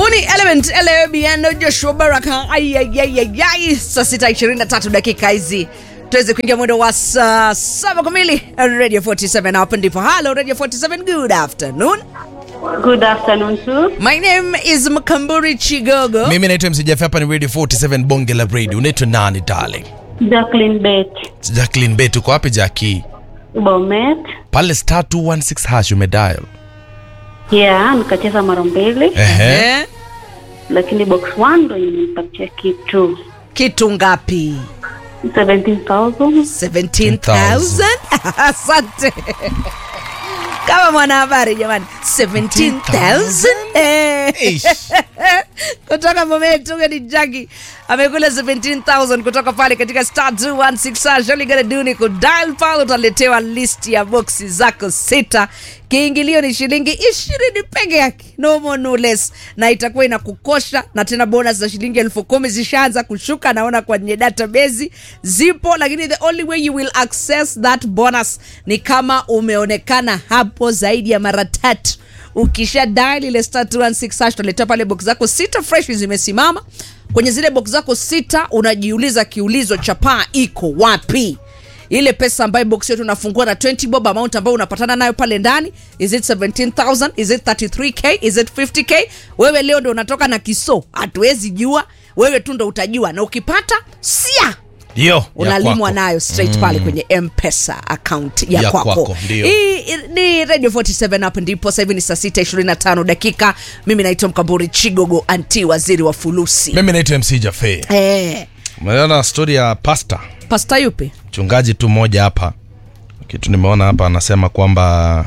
Huni Element Elebiano Joshua Baraka. Ayayayayay, saa sita ishirini na tatu dakika hizi tuweze kuingia mwendo wa saa saba kamili Radio 47 hapa ndipo. Hello Radio 47, good afternoon. Good afternoon too. My name is Mkamburi Chigogo. mimi naitwa msijafi hapa ni radio 47 bonge la radio unaitwa nani darling Jacqueline Bet. jacklin bet uko wapi jaki Bomet. pale star 216 hash umedial Yeah, nikacheza mara mbili ehe Eh, lakini box 1 ndo imenipatia kitu kitu ngapi? 17,000. 17,000. Asante. Kama mwanahabari jamani, 17,000. Eh. Ish. kutoka Bomet, huyo ni Jackie amekula 17,000 kutoka pale katika star 216 hash. All you gotta do ni kudial pale, utaletewa list ya boksi zako sita. Kiingilio ni shilingi ishirini peke yake, no more no less, na itakuwa inakukosha. Na tena bonus za shilingi elfu kumi zishaanza kushuka, naona kwenye database zipo, lakini the only way you will access that bonus ni kama umeonekana hapo zaidi ya mara tatu ukisha dial ile star 216 hash utaletea pale box zako sita fresh zimesimama kwenye zile box zako sita unajiuliza kiulizo cha paa iko wapi ile pesa ambayo box yetu unafungua na 20 bob amount ambayo unapatana nayo pale ndani is it 17000 is it 33k is it 50k wewe leo ndo unatoka na kiso hatuwezi jua wewe tu ndo utajua na ukipata sia ndio ya unalimwa kwako. nayo straight pale kwenye mpesa account ya, Ya kwako, kwako, ndio. hii ni radio 47 hapo ndipo sasa hivi ni saa 6 25 dakika mimi naitwa mkamburi chigogo anti waziri wa fulusi mimi naitwa mc jafe eh, umeona stori ya pasta pasta yupi mchungaji tu mmoja hapa kitu nimeona hapa anasema kwamba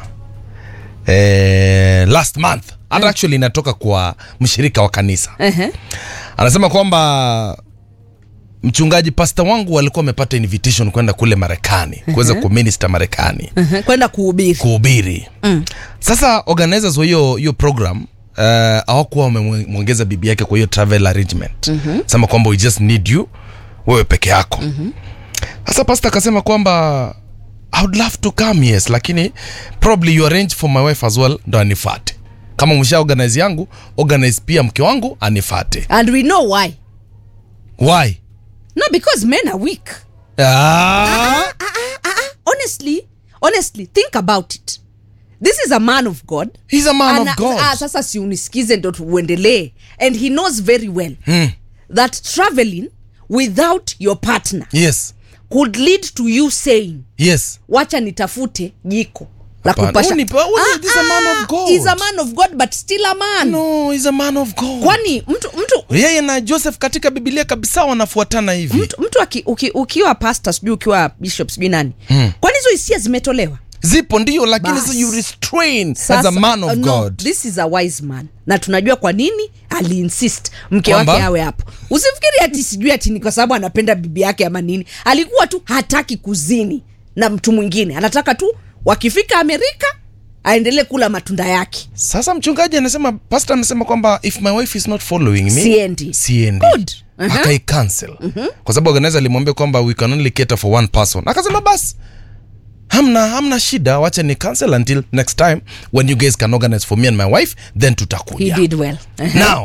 eh, last month hata actually inatoka kwa mshirika wa kanisa Ehe. anasema kwamba mchungaji pasta wangu walikuwa wamepata invitation kwenda kule marekani kuweza kuminista marekani Ehe, kwenda kuhubiri kuhubiri mm. sasa organizers wa hiyo hiyo program uh, hawakuwa wamemwongeza bibi yake kwa hiyo travel arrangement mm-hmm. sema kwamba we just need you wewe peke yako mm-hmm. sasa pasta akasema kwamba i would love to come yes lakini probably you arrange for my wife as well ndo anifate kama msha organize yangu organize pia mke wangu anifate and we know why why no because men are weak ah, honestly honestly think about it this is a man of god he's a man Ana- of god ah, sasa si unisikize ndo tuendelee and he knows very well Hmm. that traveling without your partner yes could lead to you saying yes wacha nitafute jiko la Hapana. kupasha Huyu ni- huyu is a man of God. He's a man of god but still a man no he's a man of god kwani mtu mtu yeye na joseph katika bibilia kabisa wanafuatana hivi mtu, mtu aki, uki, ukiwa pastor sijui ukiwa bishop sijui nani hmm. kwani hizo hisia zimetolewa zipo ndio lakini Bas. sasa you restrain as Sasa- a man of uh, no, god this is a wise man na tunajua kwa nini aliinsist mke Kwamba? wake awe hapo usifikiri ati sijui ati ni kwa sababu anapenda bibi yake ama nini alikuwa tu hataki kuzini na mtu mwingine anataka tu wakifika amerika aendelee kula matunda yake sasa mchungaji anasema pastor anasema kwamba if my wife is not following me Siendi. siendi Good. Uh-huh. akaicancel kwa sababu organizer alimwambia kwamba we can only cater for one person akasema basi hamna hamna shida wacha ni cancel until next time when you guys can organize for me and my wife then he tutakuja did well uh-huh. now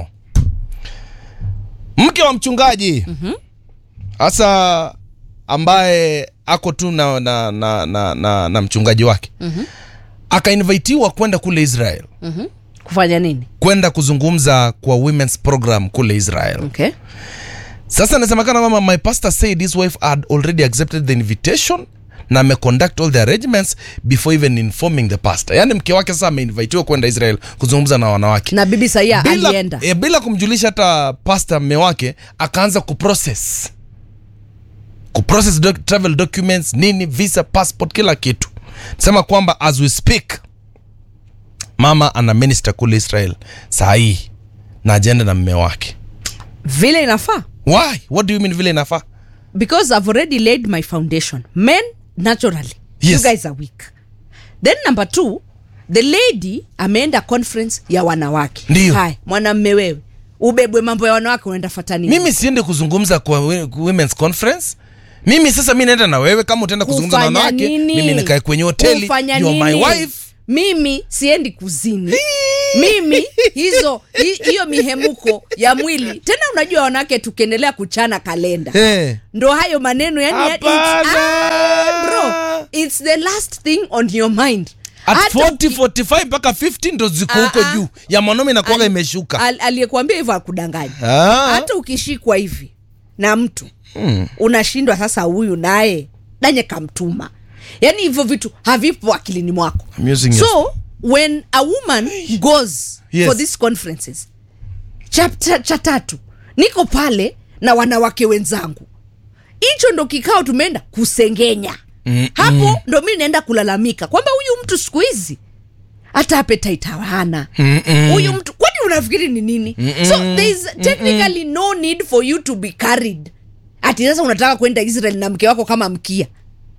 mke wa mchungaji hasa ambaye ako tu na, na, na, na, na, na mchungaji wake mm-hmm. akainvitiwa kwenda kule israel kufanya nini kwenda kuzungumza kwa women's program kule israel okay sasa inasemekana kwamba my pastor said his wife had already accepted the invitation na ameconduct all the arrangements before even informing the pastor yaani mke wake sasa ameinvitiwa kwenda israel kuzungumza na wanawake na bibi saia bila, alienda e, bila kumjulisha hata pasta mme wake akaanza kuprocess kuprocess doc, travel documents nini visa passport kila kitu sema kwamba as we speak mama ana minister kule israel saa hii na ajenda na mme wake vile inafaa why what do you mean vile inafaa because i've already laid my foundation men naturally Yes. you guys are weak then number two the lady ameenda conference ya wanawake Ndiyo. haya mwanamme wewe ubebwe mambo ya wanawake unaenda fata nini mimi siende kuzungumza kwa we- women's conference mimi sasa mi naenda na wewe kama utaenda kuzungumza na Kufanya wanawake nini? mimi nikae kwenye hoteli Kufanya you're my nini? wife mimi siendi kuzini mimi hizo hi- hiyo mihemuko ya mwili tena unajua wanawake tukiendelea kuchana kalenda Eh. ndo hayo maneno yani yani it's, Hapana. ah, bro it's the last thing on your mind at Hata 40 uki- 45 mpaka 50 ndo ziko huko Ah, ah. juu ya mwanaume inakuwaga al- imeshuka al- aliyekuambia hivyo akudanganya Ah. hata ukishikwa hivi na mtu mm. unashindwa sasa huyu naye danye kamtuma yaani hivyo vitu havipo akilini mwako I'm using your- so when a woman goes Yes. for these conferences chapter cha tatu niko pale na wanawake wenzangu hicho ndo kikao tumeenda kusengenya Mm-mm. hapo ndo mi naenda kulalamika kwamba huyu mtu siku hizi hata appetite hana Mm-mm. huyu mtu kwani unafikiri ni nini so there is technically no need for you to be carried ati sasa unataka kwenda israel na mke wako kama mkia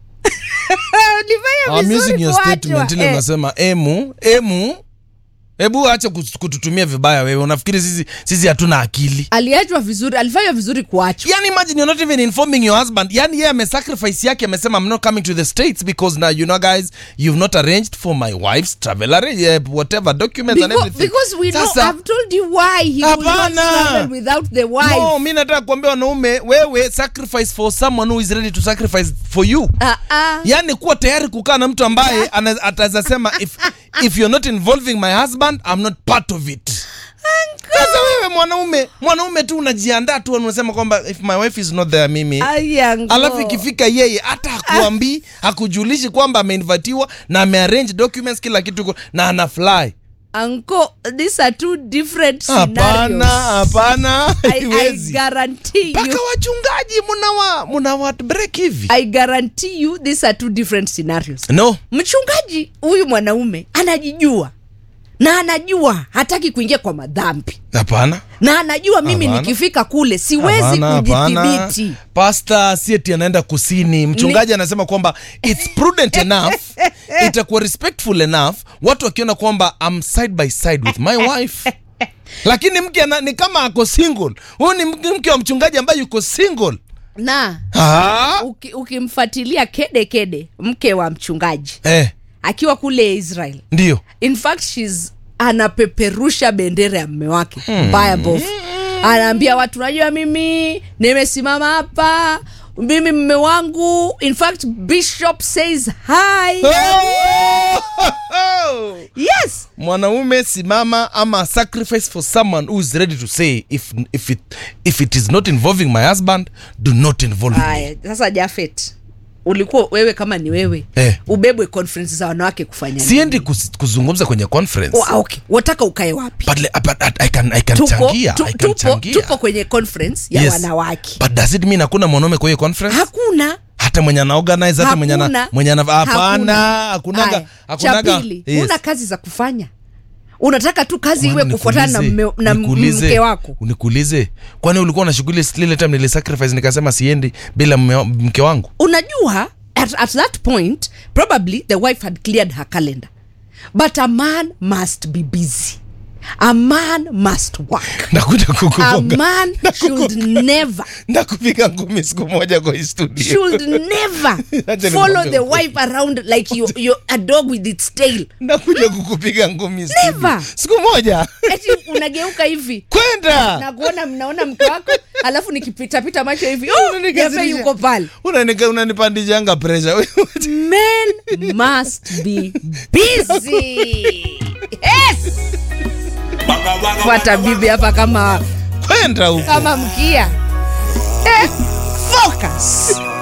Ulifanya I'm vizuri using your kuachwa. statement ile Eh. unasema emu emu hebu acha kus- kututumia vibaya wewe unafikiri sisi sisi hatuna akili aliachwa vizuri alifanya vizuri kuachwa yani imagine you're not even informing your husband yani yeye amesacrifice yake amesema i'm not coming to the states because now you know guys you've not arranged for my wife's travel arrange, uh, whatever documents and because, everything because we know Sasa- I've told you why he will not Hapana. travel without the wife no mi nataka kuambia wanaume wewe sacrifice for someone who is ready to sacrifice for you Ah, ah. yani kuwa tayari kukaa na mtu ambaye ana- ataweza sema if, if you're not involving my husband i'm not part of it sasa wewe mwanaume mwanaume tu unajiandaa tu unasema kwamba if my wife is not there mimi Ay, ango. alafu ikifika yeye hata hakuambii hakujulishi kwamba ameinvatiwa na amearrange documents kila kitu iko- na ana fly Uncle, these are two different hapana scenarios. hapana I, I haiwezi guarantee mpaka you wachungaji munawa munawa break hivi I guarantee you these are two different scenarios. no Mchungaji huyu mwanaume anajijua na anajua hataki kuingia kwa madhambi hapana na anajua mimi Hapana. nikifika kule siwezi Hapana, hapana. kujidhibiti. pasta sieti anaenda kusini mchungaji anasema kwamba its prudent enough itakuwa respectful enough watu wakiona kwamba am side by side with my wife lakini mke ana- ni kama ako single huyu ni mke mke wa mchungaji ambaye yuko single Na Ah, uki- ukimfuatilia kede kede mke wa mchungaji eh, akiwa kule Israel ndio in fact she's anapeperusha bendera ya mme wake mbaya bofu anaambia watu najua mimi nimesimama hapa mimi mme wangu in fact bishop says hi yes mwanaume simama ama sacrifice for someone who is ready to say if, if, it, if it is not involving my husband do not involve me haya sasa jafet ulikuwa wewe kama ni wewe Eh. ubebwe conference za wanawake kufanya nini? siendi kus- kuzungumza kwenye conference Oh, ah, okay wataka ukae wapi but, le- but I can, I can tupo, changia tu, I can tupo, changia tupo kwenye conference ya Yes. wanawake but does it mean hakuna mwanaume kwa hiyo conference hakuna hata mwenye ana organize hata mwenye ana Hakuna. mwenye ana hapana Hakuna. hakunaga Haya, hakunaga cha pili huna kazi za kufanya unataka tu kazi iwe Kwani kufuatana na, nikuulize, mme- na nikuulize, mke wako nikuulize kwani ulikuwa na shughuli lile time nilisacrifice nikasema siendi bila mme wa- mke wangu unajua at, at that point probably the wife had cleared her calendar but a man must be busy a man must work nakuja a kukugonga man should never ndakupiga ngumi siku moja kwa hii studio should never Acha follow nikwambie the ukweli. wife around like you, you're a dog with its tail nakuja kukupiga ngumi studio. Never. siku moja eti unageuka hivi kwenda na kuona mnaona mke wako alafu nikipitapita macho hivi oh, Unanikasirisha. Jefe yuko pale Unanika- unanipandishanga pressure men must be busy yes fuata bibi hapa kama kwenda huko kama mkia eh, focus